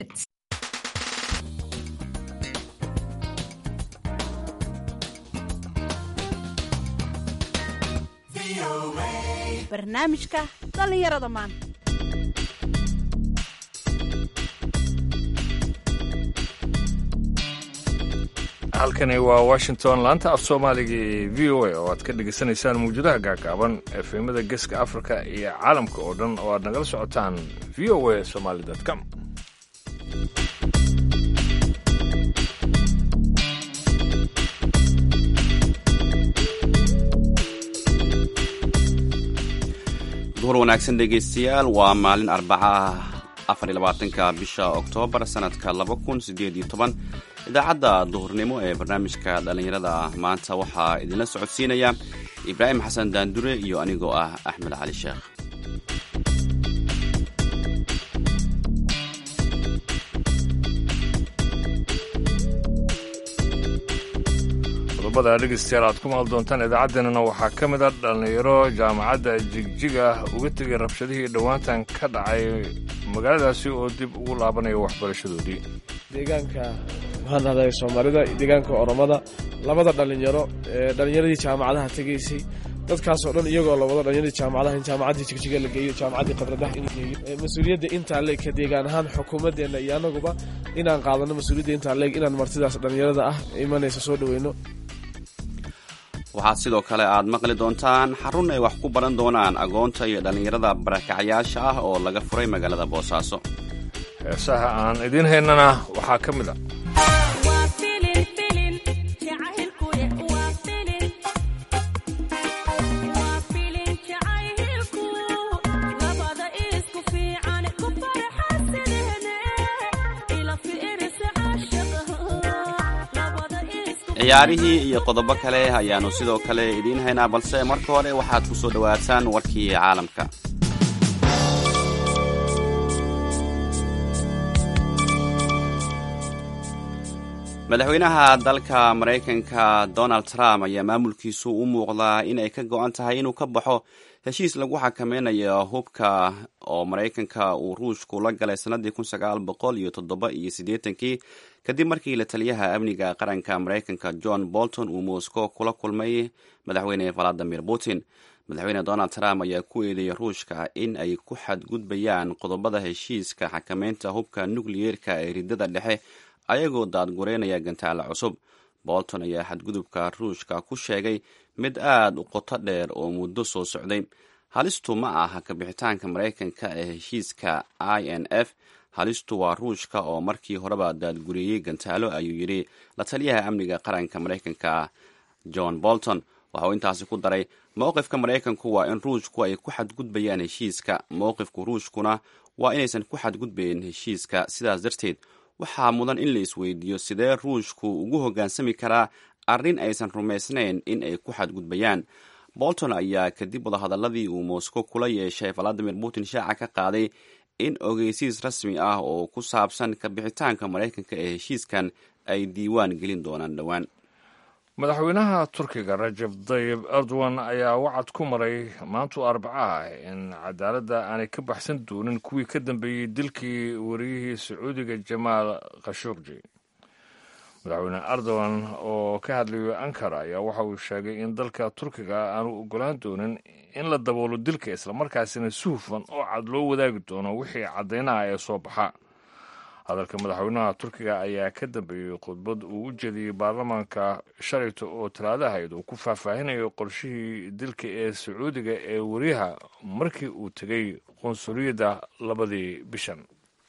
barnaamijka dhallinyarada maanta halkani waa washington laanta af soomaaliga ee v o a oo aad ka dhegaysanaysaan mawjadaha gaagaaban efemada geeska africa iyo caalamka oo dhan oo aad nagala socotaan v o a somaly com duhur wanaagsan dhegaystayaal waa maalin arbaca afarlabaatanka bisha oktoobar sanadka laba kun sideed iyo toban idaacadda duhurnimo ee barnaamijka dhallinyarada maanta waxaa idinla socodsiinaya ibraahim xasan daandure iyo anigoo ah axmed cali sheekh qodobada dhegaystayaal aad ku maal doontaan idaacaddeenana waxaa ka mid a dhallinyaro jaamacadda jigjiga uga tegay rabshadihii dhowaantan ka dhacay magaaladaasi oo dib ugu laabanaya waxbarashadoodii deegaanka mahadnaqay soomaalida deegaanka oromada labada dhalinyaro ee dhalinyaradii jaamacadaha tegaysay dadkaasoo dhan iyagoo la wado dhalinyaradii jaamacadaha in jaamacaddii jigjiga la geeyo jaamacaddii qabradaha in la geeyo mas-uuliyadda intaa leeg ka deegaan ahaan xukuumaddeenna iyo annaguba inaan qaadano mas-uuliyadda intaa leeg inaan martidaas dhalinyarada ah imanaysa soo dhoweyno waxaad sidoo kale aad maqli doontaan xarun ay wax ku baran doonaan agoonta iyo dhallinyarada barakacyaasha ah oo laga furay magaalada boosaaso heesaha aan idiin haynana waxaa ka mid a ciyaarihii iyo qodobo kale ayaannu sidoo kale idiin haynaa balse marka hore waxaad ku soo dhowaataan warkii caalamka madaxweynaha dalka maraykanka donald trump ayaa maamulkiisu u muuqdaa in ay ka go-an tahay inuu ka baxo heshiis lagu xakameynayo hubka oo maraykanka uu ruushku la galay sanadii kun sagaal boqol iyo toddoba iyo siddeetankii kadib markii la taliyaha amniga qaranka maraykanka john bolton uu moscow kula kulmay madaxweyne valadimir putin madaxweyne donald trump ayaa ku eedeeyay ruushka in ay ku xadgudbayaan qodobada heshiiska xakameynta hubka nukliyeerka ee ridada dhexe ayagoo daadgureynaya gantaale cusub bolton ayaa xadgudubka ruushka ku sheegay mid aad u qoto dheer oo muddo soo socday halistu ma aha kabixitaanka maraykanka ee heshiiska i n f halistu waa ruushka oo markii horeba daadguriyey gantaalo ayuu yidhi la taliyaha amniga qaranka maraykanka john bolton waxa uu intaasi ku daray mowqifka maraykanku waa in ruushku ay ku xadgudbayaan heshiiska mowqifku ruushkuna waa inaysan ku xadgudbayn heshiiska sidaas darteed waxaa mudan in la isweydiiyo sidee ruushku ugu hoggaansami karaa arrin aysan rumaysnayn in ay ku xadgudbayaan bolton ayaa kadib wadahadaladii uu moscow kula yeeshay valadimir putin shaaca ka qaaday in ogeysiis rasmi ah oo ku saabsan kabixitaanka maraykanka ee heshiiskan ay diiwaan gelin doonaan dhowaan madaxweynaha turkiga rajab dayib erdogan ayaa wacad ku maray maantu arbaca ah in cadaaladda aanay ka baxsan doonin kuwii ka dambeeyey dilkii wariyihii sacuudiga jamaal khashuqji madaxweyne erdogan oo ka hadlayo ankara ayaa waxa uu sheegay in dalka turkiga aanu ogolaan doonin in la daboolo dilka islamarkaasina si hufan oo cad loo wadaagi doono wixii caddaynaha ee soo baxa hadalka madaxweynaha turkiga ayaa ka dambeeyey khudbad uu u jeediyey baarlamaanka shalayta oo talaadahayd uu ku faahfaahinayo qorshihii dilka ee sacuudiga ee wariyaha markii uu tegay qunsuliyadda labadii bishan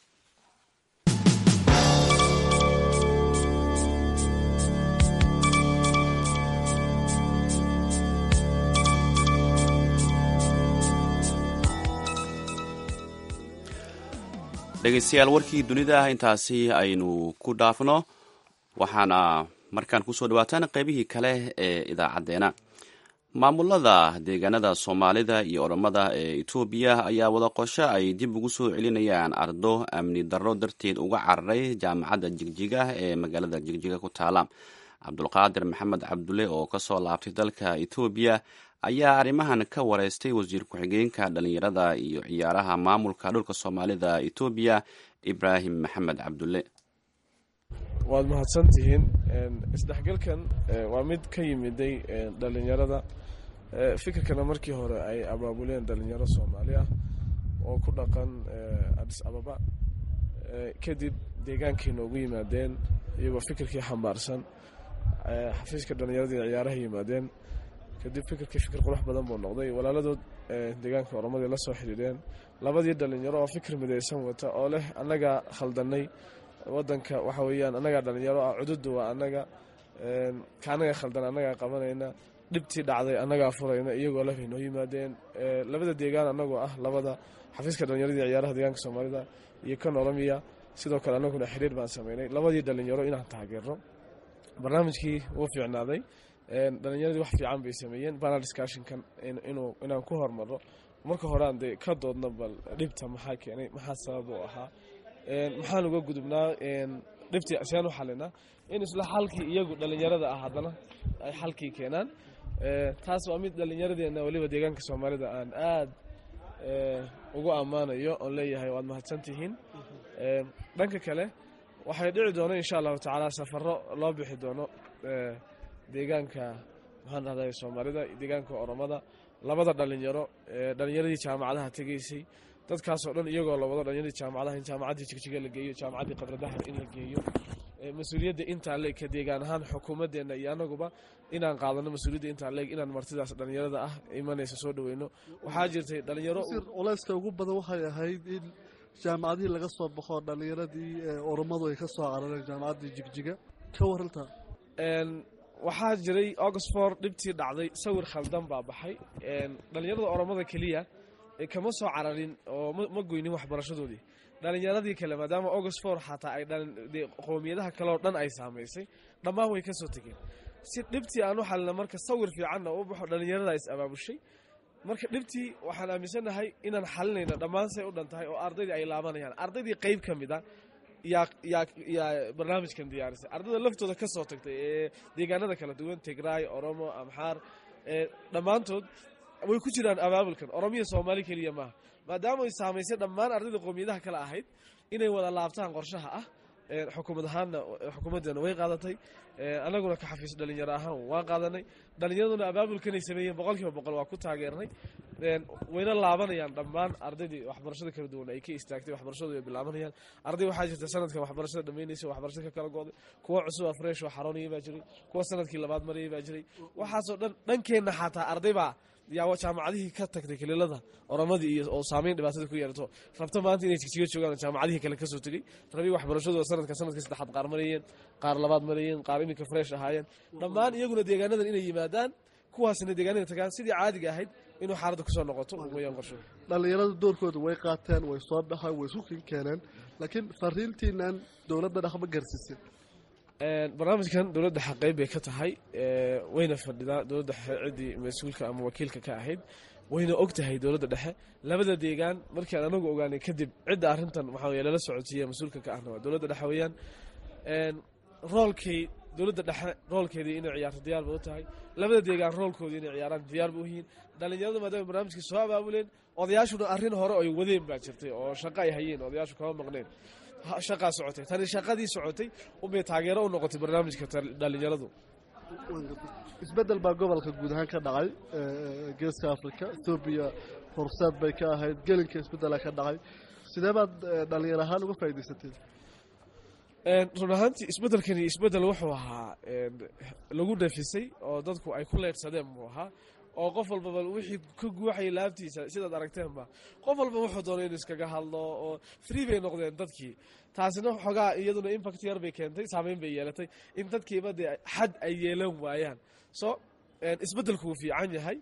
dhegaystayaal warkii dunida intaasi aynu ku dhaafno waxaana markaan kusoo dhawaataan qaybihii kale ee idaacadeena maamulada deegaanada soomaalida iyo oromada ee etoobiya ayaa wada qosho ay dib ugu soo celinayaan ardo amni darro darteed uga cararay jaamacadda jigjiga ee magaalada jigjiga ku taala cabdulqaadir maxamed cabdulle oo kasoo laabtay dalka etoobiya ayaa arrimahan ka wareystay wasiir ku-xigeenka dhallinyarada iyo ciyaaraha maamulka dhulka soomaalida etoobiya ibraahim maxamed cabdulle waad mahadsan tihiin isdhexgalkan waa mid ka yimiday dhalinyarada fikirkana markii hore ay abaabuleen dhalinyaro soomaali ah oo ku dhaqan adis ababa kadib deegaankay noogu yimaadeen iyagoo fikirkii xambaarsan xafiiska dhalinyaradii ciyaaraha yimaadeen kadib fikirkii fikir qurux badan buu noqday walaaladood deegaanka oromadii la soo xidhiidheen labadii dhalinyaro oo fikir midaysan wata oo leh annagaa khaldanay wadanka waxa weeyaan annagaa dhalinyaro ah cududu waa annaga ka annaga khaldan annagaa qabanayna dhibtii dhacday annagaa furayna iyagoo leh bay noo yimaadeen labada deegaan annagoo ah labada xafiiska dhalinyaradii ciyaaraha deegaanka soomaalida iyo kan oromiya sidoo kale annaguna xiriir baan sameynay labadii dhalinyaro inaan taageerno barnaamijkii wuu fiicnaaday dhalinyaradii wax fiican bay sameeyeen banal discussionkan inuu inaan ku hormarno marka horean dee ka doodna bal dhibta maxaa keenay maxaa sabab u ahaa maxaan uga gudubnaa dhibtii seen u xalinaa in isla xalkii iyagu dhalinyarada ah haddana ay xalkii keenaan taas waa mid dhalinyaradeenna weliba deegaanka soomaalida aan aad ugu ammaanayo oon leeyahay waad mahadsantihiin dhanka kale waxay dhici doona insha allahu tacaala safaro loo bixi doono deegaanka maxaan dhahday soomaalida deegaanka oromada labada dhalinyaro dhalinyaradii jaamacadaha tegeysay dadkaasoo dhan iyagoo la wado dhalinyaradii jaamacadaha in jaamacaddii jigjiga la geeyo jaamacaddii qabradahar in la geeyo mas-uuliyadda intaa leeg ka deegaan ahaan xukuumadeenna iyo anaguba inaan qaadano mas-uuliyadda intaa leeg inaan martidaas dhalinyarada ah imanaysa soo dhaweyno waxaa jirtay dhalinyaro culeyska ugu badan waxay ahayd in jaamacadihii laga soo baxo dhalinyaradii oromadu ay ka soo carareen jaamacaddii jigjiga ka warantaa waxaa jiray oxford dhibtii dhacday sawir khaldan baa baxay dhalinyarada oromada keliya kama soo cararin oo ma goynin waxbarashadoodii dhalinyaradii kale maadaama oxford xataa ay qowmiyadaha kaleoo dhan ay saamaysay dhammaan way ka soo tegeen si dhibtii aan u xalina marka sawir fiicanna u baxo dhalinyarada is abaabushay marka dhibtii waxaan aaminsanahay inaan xalinayno dhammaan say u dhan tahay oo ardaydii ay laabanayaan ardaydii qeyb ka mid a yaa yaa yaa barnaamijkan diyaarisay ardayda laftooda ka soo tagtay ee deegaanada kala duwan tigraay oromo amxaar dhammaantood way ku jiraan abaabulkan oromiya soomaali keliya maaha maadaama ay saamaysay dhammaan ardayda qowmiyadaha kale ahayd inay wada laabtaan qorshaha ah xukuumad ahaanna xukuumaddeena way qaadatay annaguna ka xafiis dhalinyaro ahaan waan qaadanay dhalinyaraduna abaabulkanay sameeyeen boqol kiiba boqol waa ku taageernay wayna laabanayaan dhammaan ardaydii waxbarashada kala duwan ay ka istaagtay waxbarashadu way bilaabanayaan arday waxaa jirta sanadkan waxbarashada dhammaynaysa waxbarashada ka kala gooday kuwa cusub afresh oo xaroonayay baa jiray kuwa sanadkii labaad marayay baa jiray waxaasoo dhan dhankeenna xataa arday baa yaa jaamacadihii ka tagtay kaliilada oromadii iyo oo saameyn dhibaatada ku yeerato rabto maanta inay jigjiga joogaan jaamacadihii kale kasoo tegey rabi waxbarashadooda sanadka sanadkii saddexaad qaar marayeen qaar labaad marayeen qaar iminka fresh ahaayeen dhammaan iyaguna deegaanadan inay yimaadaan kuwaasina deegaanada tagaan sidii caadiga ahayd inuu xaaladda kusoo noqoto wayaan qorsho dhallinyarada doorkooda way qaateen way soo baxeen way isku kin keeneen laakiin fariintiinan dowladda dhaqma gaarsiisay barnaamijkan dowladda xaqeyb bay ka tahay wayna fadhidaa dowladda ciddii mas-uulka ama wakiilka ka ahayd wayna og tahay dowladda dhexe labada deegaan markiiaan anagu ogaanay kadib cidda arrintan waxaa weye lala socodsiiya mas-uulka ka ahna waa dowladda dhexe weeyaan roolkay dowladda dhexe roolkeedii inay ciyaarto diyaar ba u tahay labada deegaan roolkoodii inay ciyaaraan diyaar ba u yihiin dhalinyaradu maadaama barnaamijkii soo abaabuleen odayaashuna arrin hore ay wadeen baa jirtay oo shaqo ay hayeen odayaashu kama maqneen shaqaa socotay tani shaqadii socotay unbay taageero u noqotay barnaamijka dhalinyaradu isbeddel baa gobolka guud ahaan ka dhacay geeska africa ethoobiya horseed bay ka ahayd gelinka isbeddela ka dhacay sidee baad dhalinyar ahaan uga faa'iidaysateen run ahaantii isbeddelkani isbeddel wuxuu ahaa lagu dhafisay oo dadku ay ku leydhsadeen buu ahaa oo qof walbaba wixii ka guuxayay laabtiisa sidaad aragteenba qof walba wuxuu doonay inuu iskaga hadlo oo free bay noqdeen dadkii taasina xoogaa iyaduna impact yar bay keentay saameyn bay yeelatay in dadkiiba dee xad ay yeelan waayaan so isbeddelku wuu fiican yahay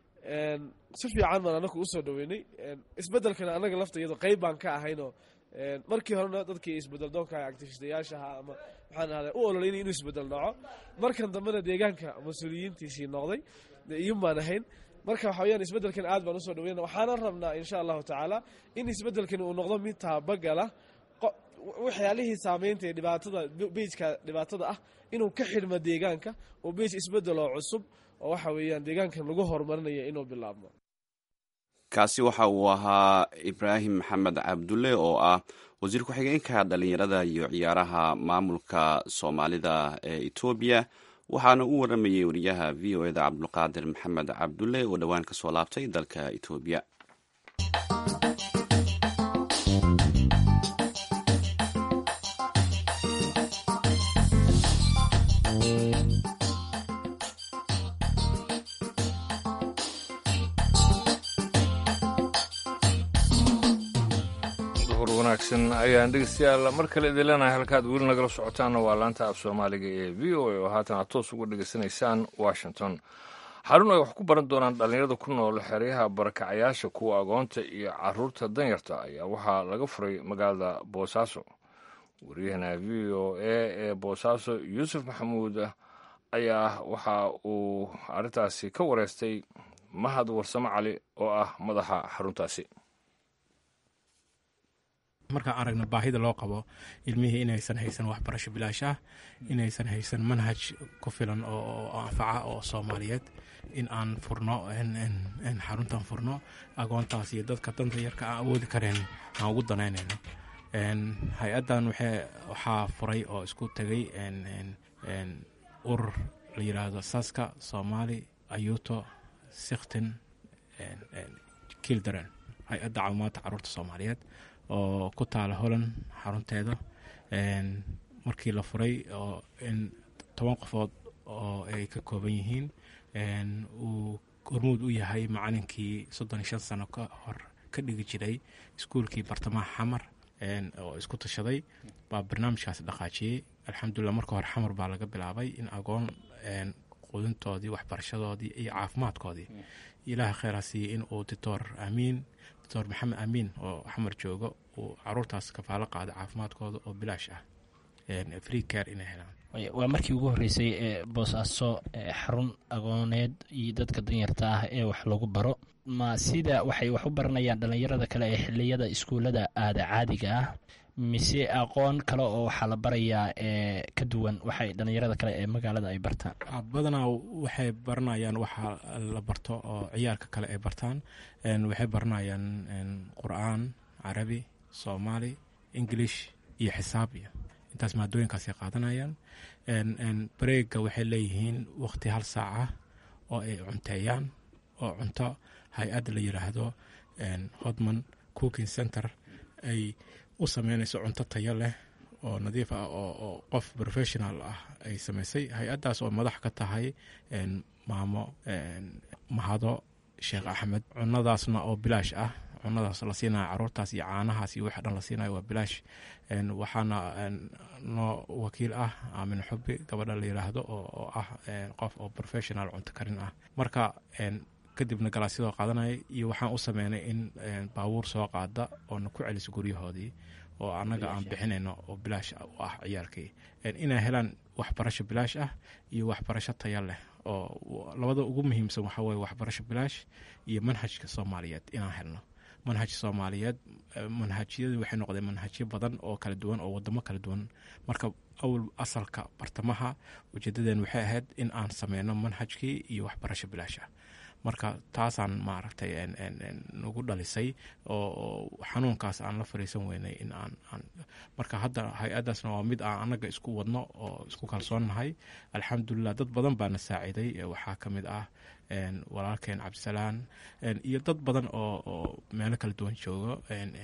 si fiican baan anaku usoo dhaweynay isbeddelkana annaga lafta iyado qeyb baan ka ahaynoo markii horena dadkii isbedel doonka actifistayaashaha ama maxaan ahda u ololeynay inuu isbedel dhaco markan dambena deegaanka mas-uuliyiintiisii noqday iyun baan ahayn marka waxa weyaan isbeddelkan aad baan usoo dhaweyna waxaana rabnaa insha allahu tacaala in isbeddelkani uu noqdo mid taabagala waxyaalihii saameynta ee dhibaatada bejka dhibaatada ah inuu ka xidhmo deegaanka oo bej isbedel oo cusub oo waxa weeyaan deegaankan lagu horumarinaya inuu bilaabmo kaasi waxa uu ahaa ibraahim maxamed cabdulle oo ah wasiir ku-xigeenka dhalinyarada iyo ciyaaraha maamulka soomaalida ee etoobiya waxaana u waramayey wariyaha v o eda cabdulqaadir maxamed cabdulle oo dhowaan kasoo laabtay dalka etoobiya wanaagsan ayaan dhegeystayaal mar kale idin leenahay halkaad weli nagala socotaanna waa laanta af soomaaliga ee v o a oo haatan aad toos uga dhegeysanaysaan washington xarun ay wax ku baran doonaan dhallinyarada ku nool xeryaha barakacayaasha kuwa agoonta iyo caruurta danyarta ayaa waxaa laga furay magaalada boosaaso wariyahana v o a ee boosaaso yuusuf maxamuud ayaa waxa uu arrintaasi ka wareystay mahad warsamo cali oo ah madaxa xaruntaasi markaan aragna baahida loo qabo ilmihii inaysan haysan waxbarasho bilaash ah inaysan haysan manhaj ku filan oo anfaca oo soomaaliyeed in aan furno xaruntan furno agoontaas iyo dadka danta yarka aan awoodi kareen aan ugu danaynayno hay-addan waxaa furay oo isku tegay urur la yiraahdo saska soomaali ayuto sikhtin kildaren hay-adda caawimaadka caruurta soomaaliyeed oo ku taala holland xarunteeda markii la furay oo in toban qofood oo ay ka kooban yihiin uu hormuud u yahay macalinkii soddon iyo shan sano ka hor ka dhigi jiray iskuulkii bartamaha xamar oo isku tashaday baa barnaamijkaas dhaqaajiyey alxamdulilah marka hore xamar baa laga bilaabay in agoon qudintoodii waxbarashadoodii iyo caafimaadkoodii ilaaha kheyr ha siiyey in uu doctor amiin doctor maxamed amiin oo xamar joogo uu caruurtaas kafaalo qaada caafimaadkooda oo bilaash ah free care inay helaan waa markii ugu horreysay ee boosaaso xarun agooneed iyo dadka danyarta ah ee wax lagu baro ma sida waxay wax u baranayaan dhallinyarada kale ee xiliyada iskuullada aada caadiga ah mise aqoon kale oo waxaa la barayaa ee ka duwan waxay dhallinyarada kale ee magaalada ay bartaan badanaa waxay baranayaan waxa la barto oo ciyaalka kale ay bartaan waxay baranayaan qur-aan carabi soomaali english iyo xisaab iyo intaas maadooyinkaasay qaadanayaan bareega waxay leeyihiin waqti hal saac ah oo ay cunteeyaan oo cunto hay-adda la yiraahdo hodman cooking center ay u sameynayso cunto tayo leh oo nadiif ah oo qof professional ah ay samaysay hay-addaas oo madax ka tahay maamo mahado sheekh axmed cunadaasna oo bilaash ah cunadaas la siinayo caruurtaas iyo caanahaas iyo waxa dhan la siinayo waa bilaash waxaana noo wakiil ah aamin xubi gabadha la yiraahdo oo ah qof oo professional cunto karin ah marka kadibna galaasyadoo qaadanaya iyo waxaan u sameynay in baabuur soo qaada oona ku celiso guryahoodii oo annaga aan bixinayno oo bilaash u ah ciyaalkii inay helaan waxbarasho bilaash ah iyo waxbarasho taya leh oo labada ugu muhiimsan waxaa weye waxbarasho bilaash iyo manhajka soomaaliyeed inaan helno manhaj soomaaliyeed manhajyadu waxay noqdeen manhajyo badan oo kala duwan oo wadamo kala duwan marka awal asalka bartamaha ujeedadeen waxay ahayd in aan sameyno manhajkii iyo waxbarasho bilaash ah marka taasaan maaragtay nagu dhalisay oo xanuunkaas aan la fariisan weynay in aan marka hadda hay-addaasna waa mid aan annaga isku wadno oo isku kalsoonnahay alxamdulilah dad badan baana saaciiday waxaa ka mid ah walaalkeen cabdisalaan iyo dad badan oo meelo kala duwan joogo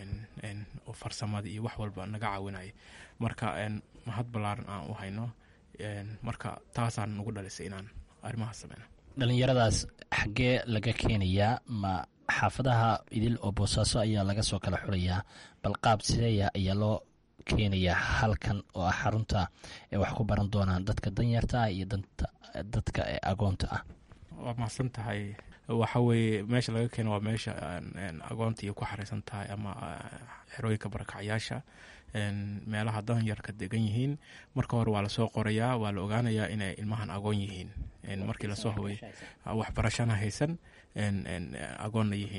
oo farsamadii iyo wax walba naga caawinaya marka mahad ballaaran aan u hayno marka taasaan nagu dhalisay inaan arrimahaas sameyno dhallinyaradaas xaggee laga keenayaa ma xaafadaha idil oo boosaaso ayaa laga soo kala xulayaa bal qaab sideeya ayaa loo keenayaa halkan oo ah xarunta ee wax ku baran doonaan dadka danyarta ah iyo dadka agoonta ah waa mahadsan tahay waxa weeye meesha laga keeno waa meesha agoonta iyo ku xareysan tahay ama xerooyinka barakacyaasha meelaha danyarka degan yihiin marka hore waa lasoo qorayaa waa la ogaanayaa inay ilmahan agoon yihiin markii lasoo hubay waxbarashana haysan agoonna yihiin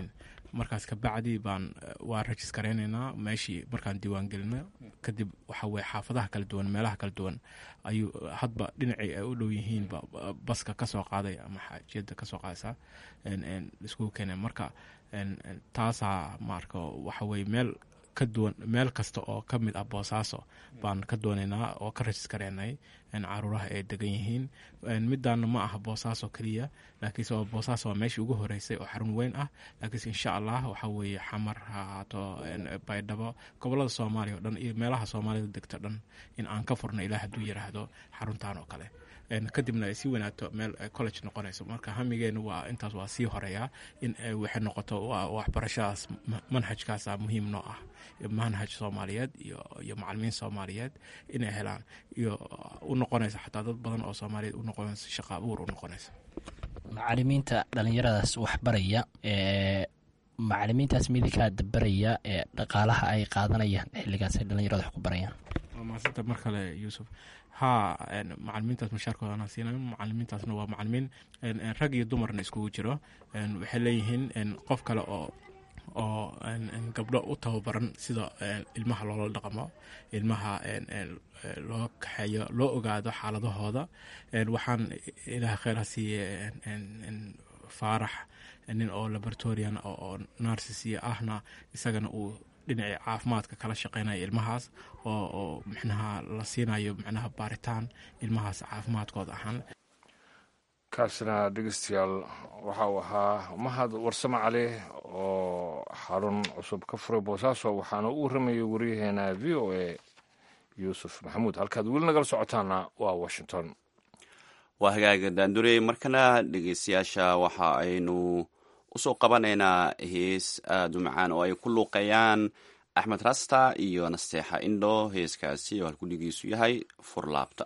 markaas kabacdi baan waa rajis garaynaynaa meeshii markaan diiwaan gelino kadib waxa weye xaafadaha kala duwan meelaha kala duwan ayuu hadba dhinacii ay u dhow yihiinba baska kasoo qaaday ama xaajiyada kasoo qaadaysa iskugu keena marka taasaa maarka waxa weye meel ka duwan meel kasta oo ka mid ah boosaaso baan ka doonaynaa oo ka rajis garaynay caruuraha ay degan yihiin midaana ma aha boosaaso keliya laakiinse waa boosaaso waa meeshii ugu horeysay oo xarun weyn ah laakiinse insha allah waxa weeye xamar ha ahaato baydhabo gobolada soomaaliya o dhan iyo meelaha soomaalida degto dhan in aan ka furno ilaa hadduu yiraahdo xaruntan oo kale kadibna ay sii wanaagto meel college noqonayso marka hamigeenu waa intaas waa sii horeeyaa in waxay noqoto waxbarashadaas manhajkaasa muhiim noo ah manhaj soomaaliyeed iyo macalimiin soomaaliyeed inay helaan iyo u noqonaysa xataa dad badan oo soomaaliyeed u noqonaysa shaqa abuur u noqonaysa macalimiinta dhalinyaradaas waxbaraya macalimiintaas midinkaa dabaraya ee dhaqaalaha ay qaadanayaan xilligaas ay dhalinyarada wax ku barayaan waa maasanta mar kale yuusuf haa macalimiintaas mashaarkoodana siina macalimiintaasna waa macalimiin rag iyo dumarna iskugu jiro waxay leeyihiin qof kale oo oo gabdho u tababaran sida ilmaha loola dhaqmo ilmaha loo kaxeeyo loo ogaado xaaladahooda waxaan ilaah kheyr ha siiye faarax nin oo laboratorian oo narsis ahna isagana uu dhinacii caafimaadka kala shaqeynaya ilmahaas oo oo micnaha la siinayo micnaha baaritaan ilmahaas caafimaadkooda ahaan kaasina dhegeystayaal waxa uu ahaa mahad warsame cali oo xarun cusub ka furay boosaaso waxaana u waramayay waryaheena v o a yuusuf maxamuud halkaad weli nagala socotaana waa washington waa hagaaga daandurey markana dhegeystayaasha waxa aynu usoo qabanaynaa hees aada u macaan oo ay ku luuqeeyaan axmed rasta iyo nasteexa indho heeskaasi oo halkudhigiisu yahay furlaabta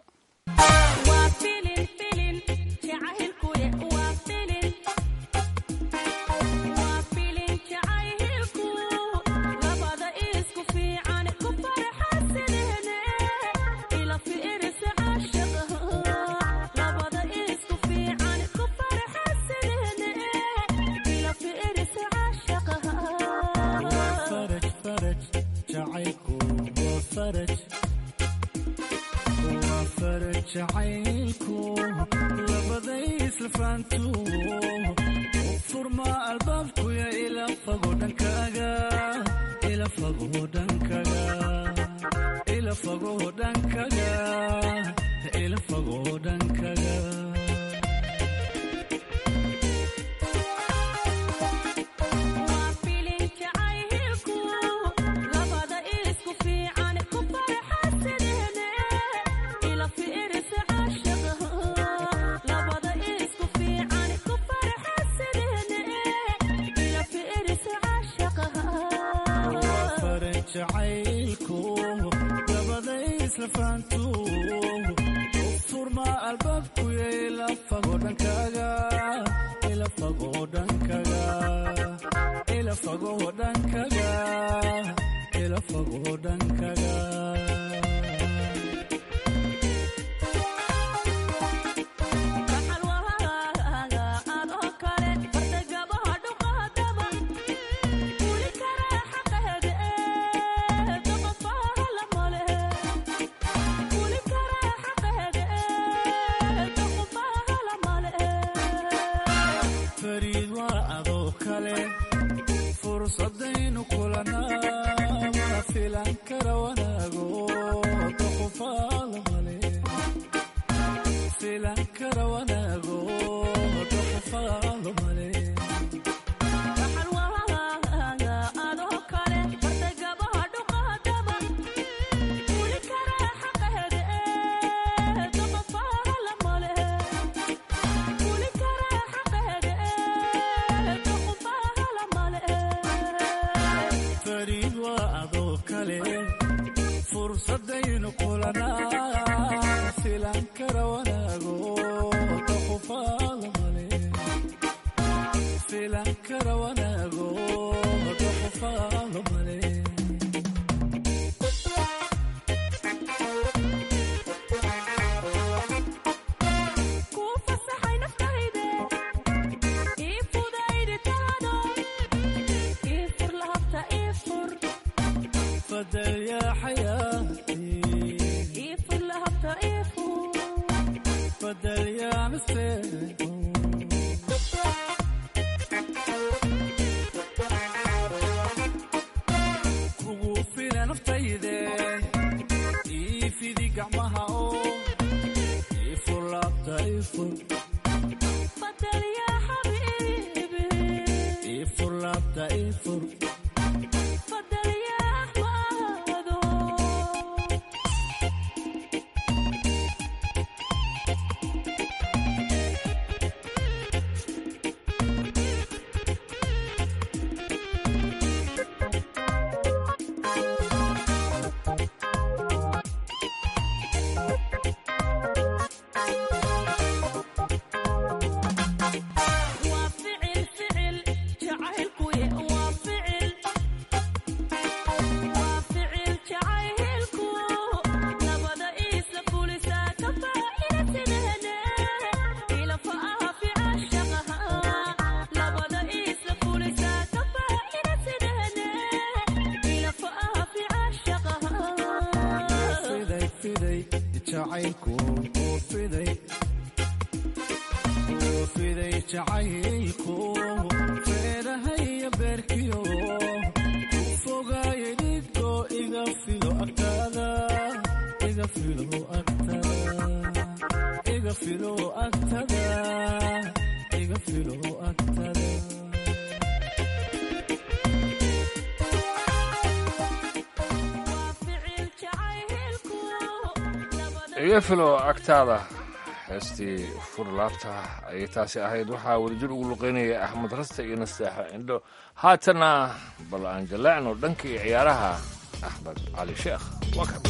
iga filo agtaada heestii furlaabta ayay taasi ahayd waxaa wadajir ugu luqeynaya axmed raste iyo nasteexa indho haatana bal aan jaleecno dhanka iyo ciyaaraha axmed cali sheekh waa kan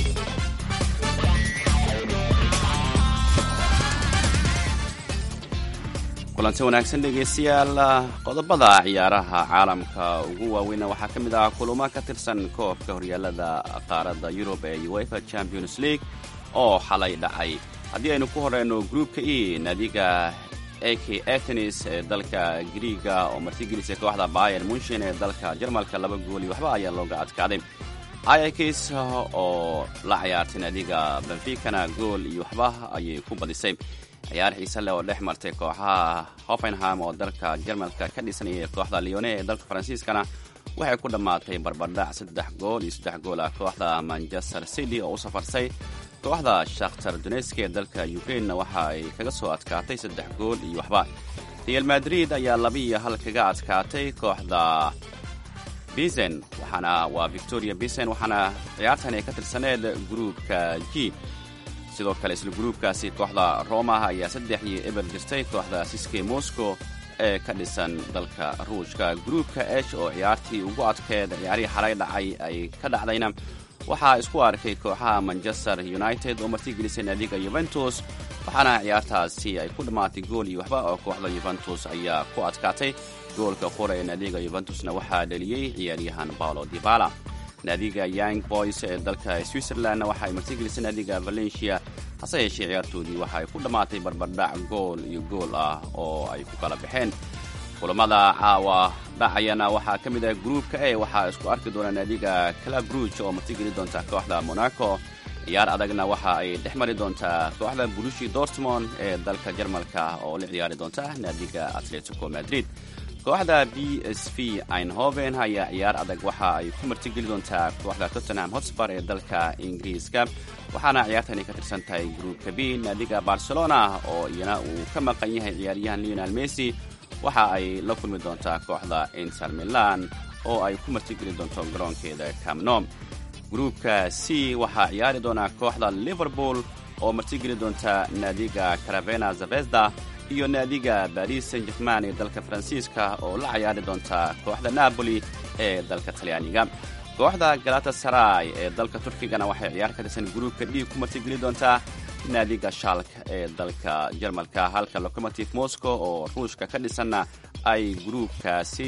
kulanti wanaagsan dhegeystayaal qodobada ciyaaraha caalamka ugu waaweyna waxaa ka mid ah kulamo ka tirsan koobka horyaalada qaaradda yurub ee uefa champions league oo xalay dhacay haddii aynu ku horeyno gruupka e naadiga ak atenis ee dalka griiga oo martigelisay kooxda bayer munshin ee dalka jarmalka laba gooli waxba ayaa looga adkaaday ayakis oo la ciyaartay naadiga benficana gool iyo waxba ayay ku badisay ciyaar xiise leh oo dhex martay kooxaha hoffenham oo dalka jarmalka ka dhisanayay kooxda leone ee dalka faransiiskana waxay ku dhammaatay barbardhac saddex gool iyo saddex gool ah kooxda manchester city oo u safarsay kooxda shakhtar doneski ee dalka ukrainena waxa ay kaga soo adkaatay saddex gool iyo waxba real madrid ayaa laba iyo hal kaga adkaatay kooxda bisen waxaana waa victoria bisen waxaana ciyaartan ay ka tirsaneed gruupka g sidoo kale isla gruupkaasi kooxda roma ayaa saddex iyo eber jirtay kooxda siske moscow ee ka dhisan dalka ruushka gruupka esh oo ciyaartii ugu adkeed ciyaarihii xalay dhacay ay ka dhacdayna waxaa isku arkay kooxaha manchester united oo martigelisay naadiga yuventus waxaana ciyaartaasi ay ku dhammaatay gool iyo waxba oo kooxda yuventus ayaa ku adkaatay goolka qura ee naadiga yuventusna waxaa dhaliyey ciyaaryahan paolo dibala naadiga young boys ee dalka switzerlandna waxa ay martigelisay naadiga valencia hase yeeshee ciyaartoodii waxa ay ku dhammaatay barbardhac gool iyo gool ah oo ay ku kala baxeen kulamada caawa dhacayana waxaa ka mid ah gruupka e waxaa isku arki doona naadiga club ruuj oo martigeli doonta kooxda monaco ciyaar adagna waxa ay dhex mari doontaa kooxda burushi dortmond ee dalka jarmalka oo la ciyaari doonta naadiga atletico madrid kooxda b s v einhoven ayaa ciyaar adag waxa ay ku martigeli doontaa kooxda tottenham hotspar ee dalka ingiriiska waxaana ciyaartani ka tirsan tahay gruupka b naadiga barcelona oo iyana uu ka maqan yahay ciyaaryahan leonel messi waxa ay la kulmi doontaa kooxda inter milan oo ay ku martigeli doonto garoonkeeda camnom gruupka c waxaa ciyaari doonaa kooxda liverpool oo martigeli doonta naadiga caravena zavezda iyo naadiga baris saint german ee dalka faransiiska oo la ciyaari doonta kooxda napoli ee dalka talyaaniga kooxda galatasaray ee dalka turkigana waxay ciyaar ka tirsan gruupka d ku martigeli doontaa naadiga shalk ee dalka jarmalka halka locomotive moscow oo ruushka ka dhisanna ay gruupkaasi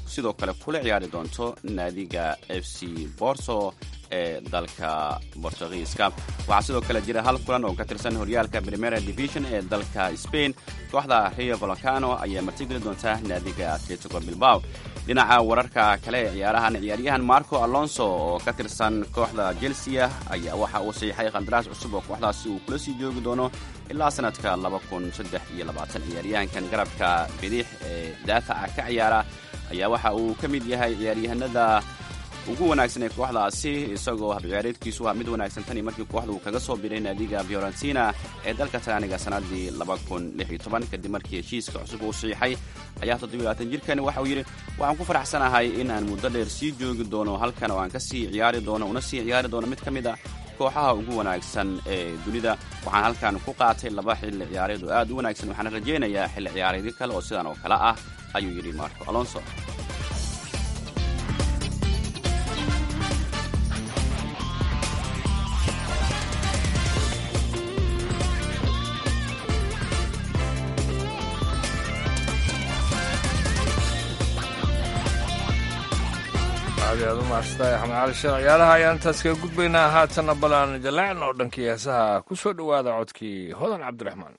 sidoo kale kula ciyaari doonto naadiga f c borso ee dalka bortugiiska waxaa sidoo kale jira hal kulan oo ka tirsan horyaalka primera division ee dalka spain kooxda rio volcano ayaa martigeli doonta naadiga atletico bilbao dhinaca wararka kale ee ciyaarahan ciyaaryahan marco alonso oo ka tirsan kooxda chelsea ayaa waxa uu saxiixay qandaraas cusub oo kooxdaasi uu kula sii joogi doono ilaa sanadka ciyaaryahankan garabka bidix ee daafaca ka ciyaara ayaa waxa uu ka mid yahay ciyaaryahanada ugu wanaagsan ee kooxdaasi isagoo habciyaareedkiisu waa mid wanaagsan tanii markii kooxda uu kaga soo biray naadiga fiorentina ee dalka talyaaniga sanadii kadib markii heshiiska cusub uu saxiixay ayaa jirkani waxa uu yidhi waxaan ku faraxsanahay in aan muddo dheer sii joogi doono halkan oo aan ka sii ciyaari doono una sii ciyaari doono mid ka mid a kooxaha ugu wanaagsan ee dunida waxaan halkan ku qaatay laba xilli ciyaareed oo aad u wanaagsan waxaana rajaynayaa xilli ciyaareedyo kale oo sidan oo kale ah ayuu yidhi marco alonso aad aad u mahadsantahay axmed cali sheekh ciyaaraha ayaan intaas kaga gudbaynaa haatanna balaan jalaacin oo dhankii heesaha ku soo dhowaada codkii hodan cabdiraxmaan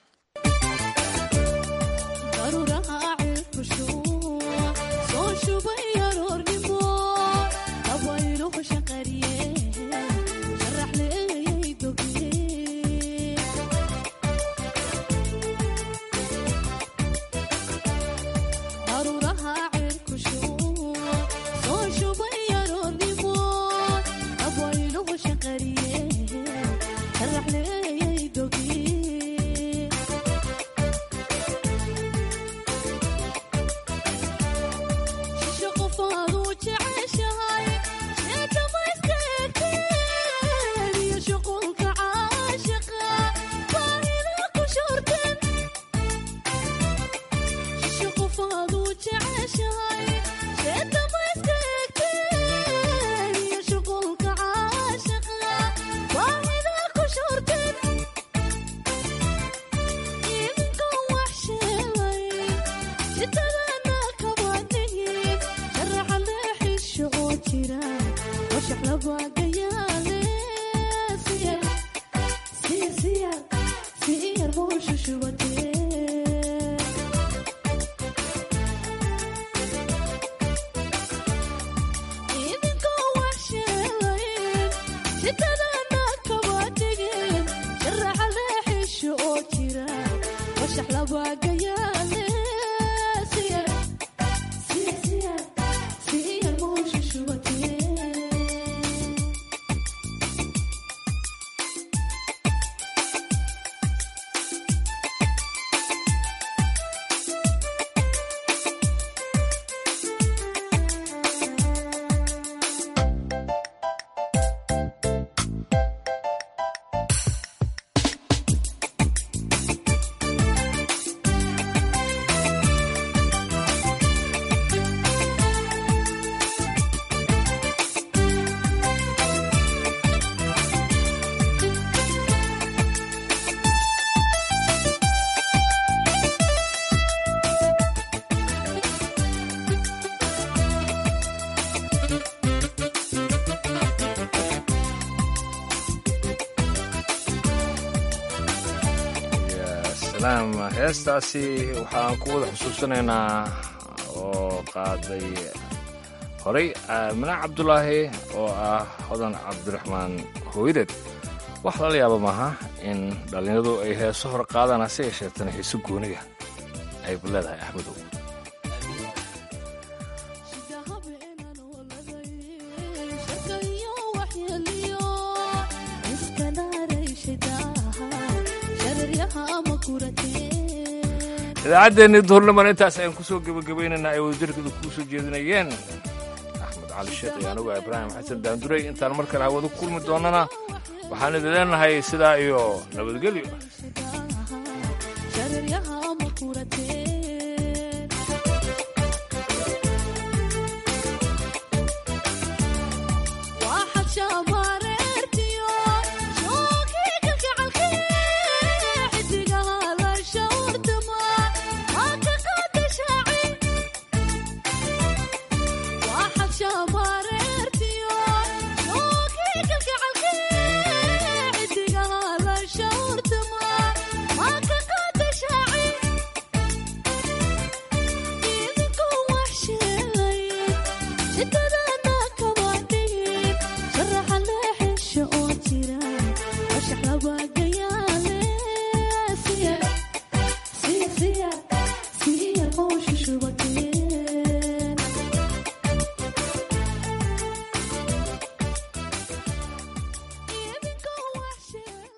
heestaasi waxaan ku wada xusuusanaynaa oo qaaday horey aamine cabdulaahi oo ah hodan cabdiraxmaan hooyadeed wax lala yaaba maaha in dhallinyaradu ay heeso hor qaadaan hase yeesheetana heeso gooniga aybu leedahay axmedow idaacaddeenii duhurniman intaas ayaan ku soo gebagabaynaynaa ay wadajarkeedu kuu soo jeedinayeen axmed cali sheekh iyo anugu ibraahim xasan daanduray intaan mar kale hawada ku kulmi doonnana waxaan idin leenahay sidaa iyo nabadgelyo